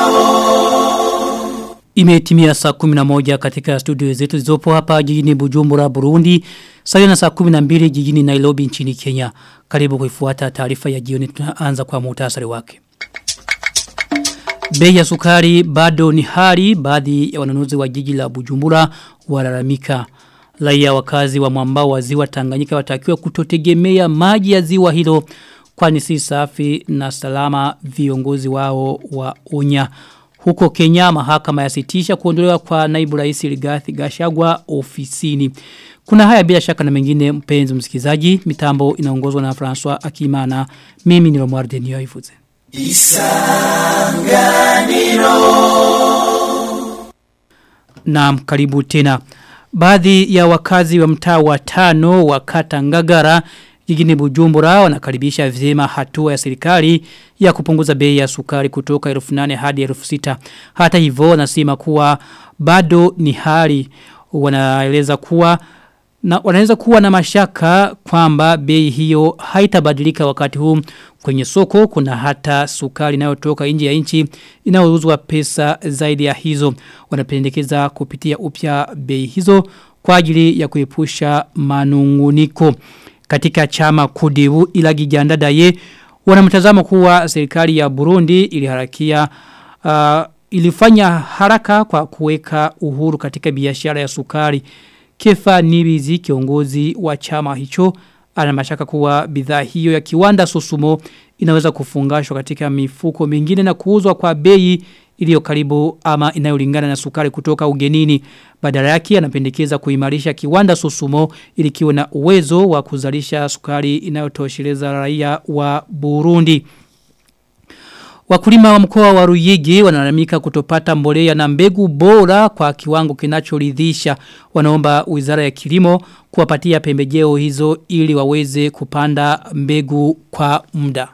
Imetimia saa 11 katika studio zetu zizopo hapa jijini Bujumbura Burundi, sawa na saa 12 jijini Nairobi nchini Kenya. Karibu kuifuata taarifa ya jioni tunaanza kwa muhtasari wake. Bei ya sukari bado ni hali baadhi ya wanunuzi wa jiji la Bujumbura walalamika. Raia wakazi wa mwambao wa ziwa Tanganyika watakiwa kutotegemea maji ya ziwa hilo kwani si safi na salama viongozi wao wa unya. Huko Kenya mahakama yasitisha kuondolewa kwa naibu rais Rigathi Gachagua ofisini. Kuna haya bila shaka na mengine mpenzi msikizaji, mitambo inaongozwa na François Akimana. Mimi ni Romualde Niyoivuze. Isanganiro. Naam, karibu tena. Baadhi ya wakazi wa mtaa wa tano wa kata Ngagara jijini Bujumbura wanakaribisha vyema hatua ya serikali ya kupunguza bei ya sukari kutoka 1800 hadi 6000. Hata hivyo wanasema kuwa bado ni hali wanaeleza kuwa na wanaweza kuwa na mashaka kwamba bei hiyo haitabadilika wakati huu kwenye soko kuna hata sukari inayotoka nje ya nchi inayouzwa pesa zaidi ya hizo wanapendekeza kupitia upya bei hizo kwa ajili ya kuepusha manunguniko katika chama kudivu ila gijandadaye wanamtazamo kuwa serikali ya Burundi iliharakia uh, ilifanya haraka kwa kuweka uhuru katika biashara ya sukari Kefa Nibizi kiongozi wa chama hicho ana mashaka kuwa bidhaa hiyo ya kiwanda Susumo inaweza kufungashwa katika mifuko mingine na kuuzwa kwa bei iliyo karibu ama inayolingana na sukari kutoka ugenini. Badala yake anapendekeza kuimarisha kiwanda Susumo ili kiwe na uwezo wa kuzalisha sukari inayotosheleza raia wa Burundi. Wakulima wa mkoa wa Ruyigi wanalalamika kutopata mbolea na mbegu bora kwa kiwango kinachoridhisha. Wanaomba Wizara ya Kilimo kuwapatia pembejeo hizo ili waweze kupanda mbegu kwa muda.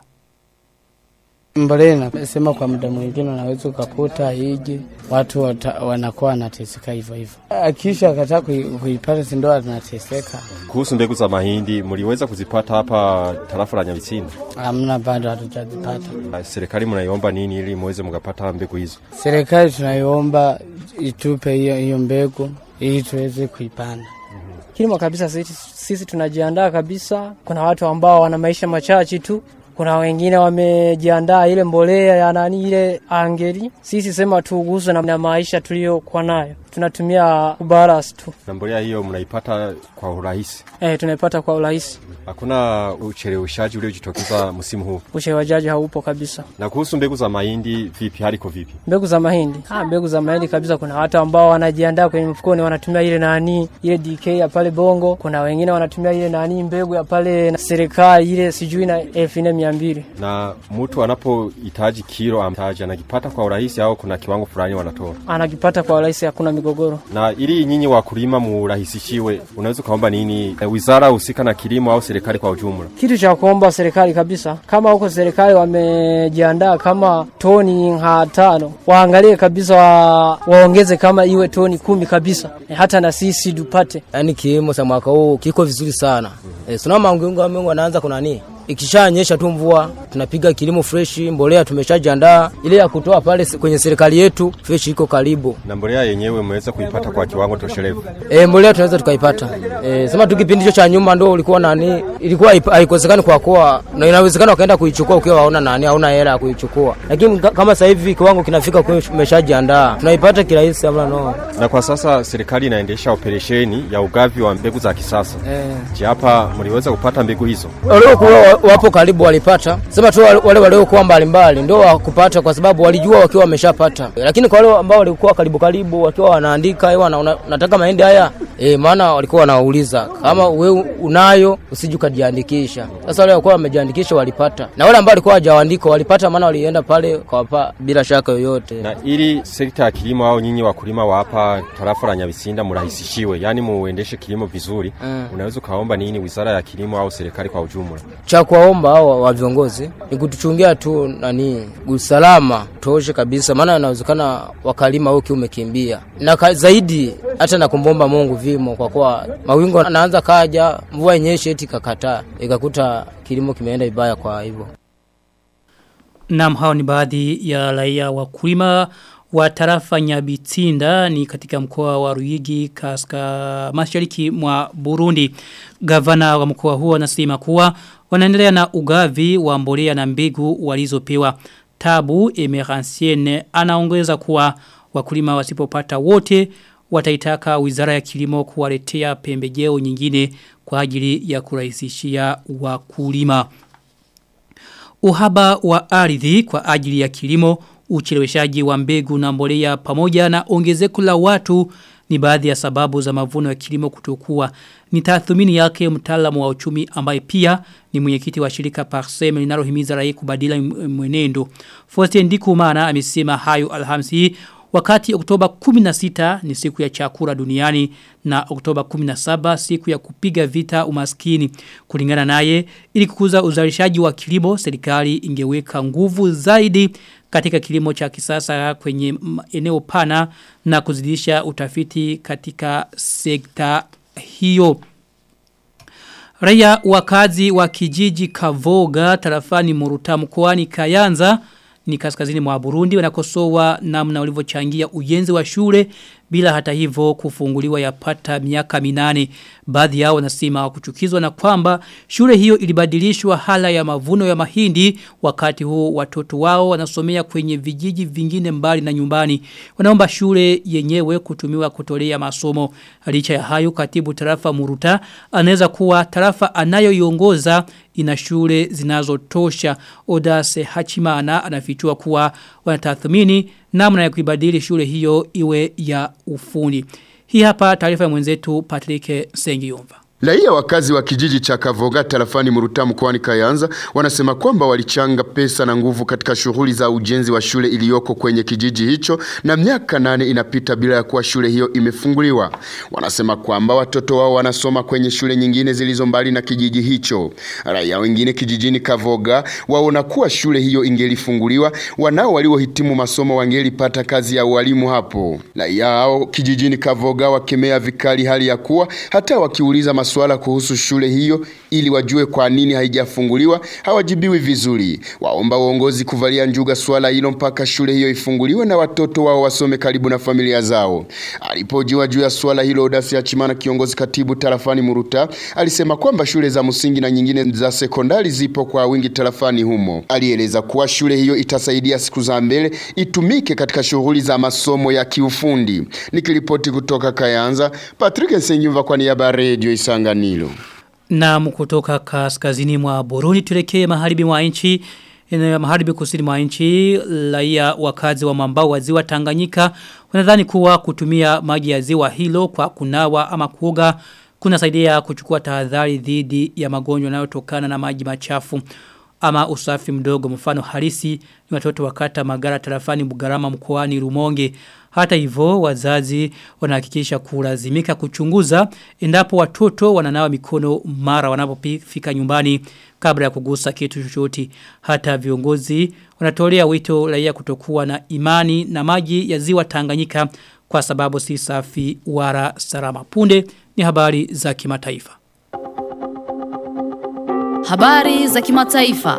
Mbolea nasema kwa muda mwingine unaweza ukakuta hiji watu wata, wanakuwa wanateseka hivyo hivyo. Akisha akataa kuipata si ndo anateseka. Kuhusu mbegu za mahindi mliweza kuzipata hapa tarafa la Nyabitsinda? Hamna, bado hatujazipata. Serikali mnaiomba nini ili muweze mkapata mbegu hizo? Serikali tunaiomba itupe hiyo hiyo mbegu ili tuweze kuipanda. Kilimo kabisa sisi, sisi tunajiandaa kabisa. Kuna watu ambao wana maisha machache tu kuna wengine wamejiandaa ile mbolea ya nani ile angeli. Sisi sema tuuguzwe na, na maisha tuliyokuwa nayo, tunatumia kubaras tu. Na mbolea hiyo mnaipata kwa urahisi? Eh, tunaipata kwa urahisi. Hakuna ucheleweshaji uliojitokeza msimu huu? Ucheleweshaji haupo kabisa. Na kuhusu mbegu za mahindi vipi, haliko vipi? Mbegu za mahindi ah, mbegu za mahindi kabisa, kuna watu ambao wanajiandaa kwenye mfukoni, wanatumia ile nani ile DK ya pale Bongo. Kuna wengine wanatumia ile nani mbegu ya pale na serikali ile sijui na elfu nne mia mbili. Na mtu anapohitaji kilo amtaji anakipata kwa urahisi au kuna kiwango fulani wanatoa? Anakipata kwa urahisi, hakuna migogoro. Na ili nyinyi wakulima murahisishiwe, unaweza ukaomba nini wizara husika na kilimo au serikali kwa ujumla? Kitu cha kuomba serikali kabisa, kama huko serikali wamejiandaa kama toni ha tano, waangalie kabisa wa, waongeze kama iwe toni kumi kabisa, e, hata na sisi tupate. Yaani kilimo cha mwaka huu kiko vizuri sana. Mm. E, sina maungo mengi wanaanza kuna nini? ikishanyesha tu mvua tunapiga kilimo fresh, mbolea tumeshajiandaa ile ya kutoa pale kwenye serikali yetu fresh iko karibu. Na mbolea yenyewe umeweza kuipata kwa kiwango toshelevu? E, mbolea tunaweza tukaipata. E, sema tu kipindi cha nyuma ndo ulikuwa nani, ilikuwa haikosekani kwa kuwa na inawezekana ukaenda kuichukua ukiwa waona nani hauna hela ya kuichukua, lakini kama sasa hivi kiwango kinafika kwa umeshajiandaa tunaipata kirahisi amna no. Na kwa sasa serikali inaendesha operesheni ya ugavi wa mbegu za kisasa. E. Je, hapa mliweza kupata mbegu hizo? Waliokuwa wapo karibu walipata, sema tu wale waliokuwa mbalimbali ndio wakupata, kwa sababu walijua wakiwa wameshapata, lakini kwa wale ambao walikuwa karibu karibu wakiwa wanaandika ewa na una, nataka mahindi haya e, maana walikuwa wanauliza kama we unayo usije ukajiandikisha. Sasa wale walikuwa wamejiandikisha walipata, na wale ambao walikuwa hawajaandika walipata, maana walienda pale kawapa bila shaka yoyote. Na ili sekta ya kilimo au nyinyi wakulima wa hapa tarafa la Nyabisinda murahisishiwe, yani muendeshe kilimo vizuri mm. unaweza ukaomba nini wizara ya kilimo au serikali kwa ujumla? Cha kuwaomba hao wa viongozi ni kutuchungia tu nani usalama toshe kabisa, maana inawezekana wakalima huki umekimbia na ka, zaidi hata na kumbomba Mungu vimo, kwa kuwa mawingu anaanza kaja, mvua yenyeshe eti kakataa, ikakuta kilimo kimeenda vibaya. Kwa hivyo Naam hao ni baadhi ya raia wakulima wa tarafa Nyabitinda ni katika mkoa wa Ruyigi kaska mashariki mwa Burundi. Gavana wa mkoa huo anasema kuwa wanaendelea na ugavi wa mbolea na mbegu walizopewa. Tabu Emeransiene anaongeza kuwa wakulima wasipopata wote wataitaka wizara ya kilimo kuwaletea pembejeo nyingine kwa ajili ya kurahisishia wakulima. Uhaba wa ardhi kwa ajili ya kilimo, ucheleweshaji wa mbegu na mbolea pamoja na ongezeko la watu ni baadhi ya sababu za mavuno ya kilimo kutokuwa. Ni tathmini yake mtaalamu wa uchumi ambaye pia ni mwenyekiti wa shirika Parsem linalohimiza raia kubadila mwenendo. Faustin Ndikumana amesema hayo Alhamisi wakati Oktoba 16 ni siku ya chakula duniani na Oktoba 17 siku ya kupiga vita umaskini. Kulingana naye ili kukuza uzalishaji wa kilimo serikali ingeweka nguvu zaidi katika kilimo cha kisasa kwenye eneo pana na kuzidisha utafiti katika sekta hiyo. Raia wakazi wa kijiji Kavoga tarafani Muruta mkoani Kayanza ni kaskazini mwa Burundi wanakosoa namna walivyochangia ujenzi wa shule bila hata hivyo kufunguliwa yapata miaka minane. Baadhi yao wanasema kuchukizwa na kwamba shule hiyo ilibadilishwa hala ya mavuno ya mahindi wakati huo watoto wao wanasomea kwenye vijiji vingine mbali na nyumbani. Wanaomba shule yenyewe kutumiwa kutolea masomo. Licha ya hayo katibu tarafa Muruta anaweza kuwa tarafa anayoiongoza ina shule zinazotosha. Odase Hachimana anafichua kuwa wanatathmini namna ya kuibadili shule hiyo iwe ya ufundi. Hii hapa taarifa ya mwenzetu Patrick Sengiyumva. Raia wakazi wa kijiji cha Kavoga tarafani Muruta mkoani Kayanza wanasema kwamba walichanga pesa na nguvu katika shughuli za ujenzi wa shule iliyoko kwenye kijiji hicho na miaka nane inapita bila ya kuwa shule hiyo imefunguliwa. Wanasema kwamba watoto wao wanasoma kwenye shule nyingine zilizo mbali na kijiji hicho. Raia wengine kijijini Kavoga waona kuwa shule hiyo ingelifunguliwa, wanao waliohitimu masomo wangelipata kazi ya ualimu hapo. Raia hao kijijini Kavoga wakemea vikali hali ya kuwa hata wakiuliza masomo swala kuhusu shule hiyo ili wajue kwa nini haijafunguliwa hawajibiwi vizuri. Waomba uongozi kuvalia njuga swala hilo mpaka shule hiyo ifunguliwe na watoto wao wasome karibu na familia zao. Alipojiwa juu ya swala hilo Odasi Achimana kiongozi katibu tarafani Muruta alisema kwamba shule za msingi na nyingine za sekondari zipo kwa wingi tarafani humo. Alieleza kuwa shule hiyo itasaidia siku za mbele itumike katika shughuli za masomo ya kiufundi. Nikiripoti kutoka Kayanza, Patrick Senyumva kwa niaba ya Radio Isanga Isanganiro. Na kutoka kaskazini mwa Burundi tulekee maharibi mwa nchi maharibi kusini mwa nchi raia wakazi wa mambao wa ziwa Tanganyika wanadhani kuwa kutumia maji ya ziwa hilo kwa kunawa ama kuoga kunasaidia kuchukua tahadhari dhidi ya magonjwa yanayotokana na maji machafu ama usafi mdogo mfano halisi ni watoto wakata magara tarafani Bugarama mkoani Rumonge hata hivyo wazazi wanahakikisha kulazimika kuchunguza endapo watoto wananawa mikono mara wanapofika nyumbani kabla ya kugusa kitu chochote. Hata viongozi wanatolea wito raia kutokuwa na imani na maji ya ziwa Tanganyika kwa sababu si safi wala salama. Punde ni habari za kimataifa. Habari za kimataifa.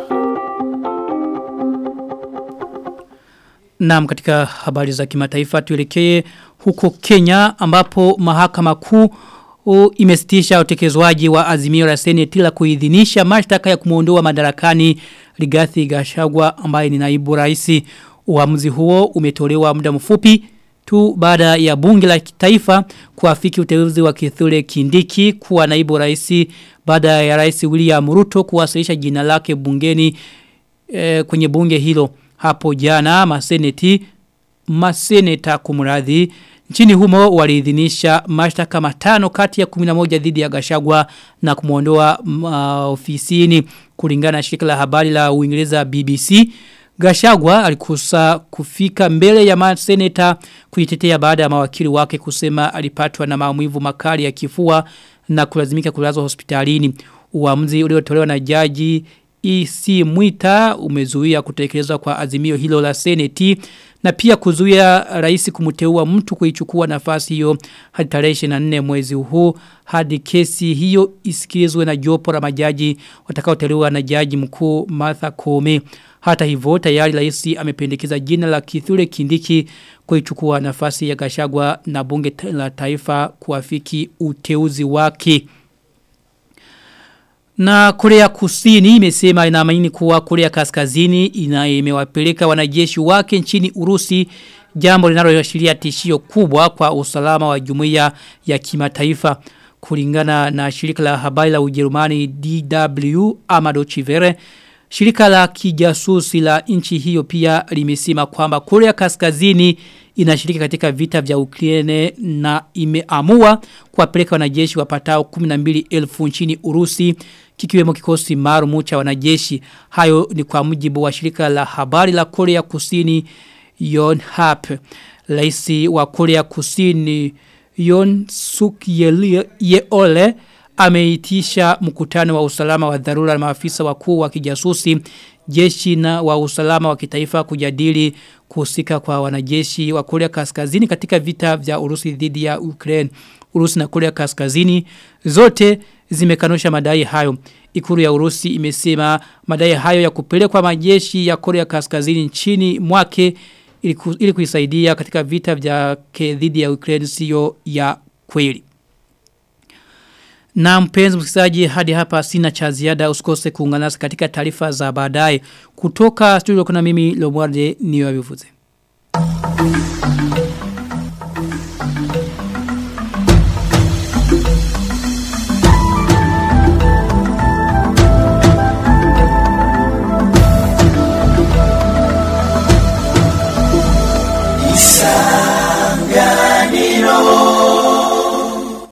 Naam katika habari za kimataifa tuelekee huko Kenya ambapo mahakama kuu imesitisha utekelezwaji wa azimio la seneti la kuidhinisha mashtaka ya kumuondoa madarakani Rigathi Gachagua ambaye ni naibu rais. Uamuzi huo umetolewa muda mfupi tu baada ya bunge la kitaifa kuafiki uteuzi wa Kithure Kindiki kuwa naibu rais baada ya rais William Ruto kuwasilisha jina lake bungeni e, kwenye bunge hilo hapo jana maseneti maseneta kumradhi nchini humo waliidhinisha mashtaka matano kati ya 11 dhidi ya Gashagwa na kumuondoa uh, ofisini kulingana na shirika la habari la Uingereza BBC Gashagwa alikusa kufika mbele ya maseneta kuitetea baada ya mawakili wake kusema alipatwa na maumivu makali ya kifua na kulazimika kulazwa hospitalini. Uamuzi uliotolewa na jaji EC Mwita umezuia kutekelezwa kwa azimio hilo la seneti na pia kuzuia rais kumteua mtu kuichukua nafasi hiyo hadi tarehe 24 mwezi huu hadi kesi hiyo isikilizwe na jopo la majaji watakaoteuliwa na jaji mkuu Martha Koome Hata hivyo tayari rais amependekeza jina la Kithure Kindiki kuichukua nafasi ya Gashagwa na bunge la taifa kuafiki uteuzi wake. Na Korea Kusini imesema inaamini kuwa Korea Kaskazini ina imewapeleka wanajeshi wake nchini Urusi jambo linaloashiria tishio kubwa kwa usalama wa jumuiya ya kimataifa kulingana na shirika la habari la Ujerumani DW Amado Chivere Shirika la kijasusi la nchi hiyo pia limesema kwamba Korea Kaskazini inashiriki katika vita vya Ukraine na imeamua kuwapeleka wanajeshi wapatao 12,000 nchini Urusi kikiwemo kikosi maalum cha wanajeshi. Hayo ni kwa mujibu wa shirika la habari la Korea Kusini Yonhap. Raisi wa Korea Kusini Yon Suk Yeole ameitisha mkutano wa usalama wa dharura na maafisa wakuu wa kijasusi jeshi na wa usalama wa kitaifa kujadili kuhusika kwa wanajeshi wa Korea Kaskazini katika vita vya Urusi dhidi ya Ukraine. Urusi na Korea Kaskazini zote zimekanusha madai hayo. Ikuru ya Urusi imesema madai hayo ya kupelekwa majeshi ya Korea Kaskazini nchini mwake ili kuisaidia katika vita vya dhidi ya Ukraine sio ya kweli. Na mpenzi msikilizaji hadi hapa sina cha ziada usikose kuungana nasi katika taarifa za baadaye kutoka studio kuna mimi Lomwarde niyo abivuze. Isanganiro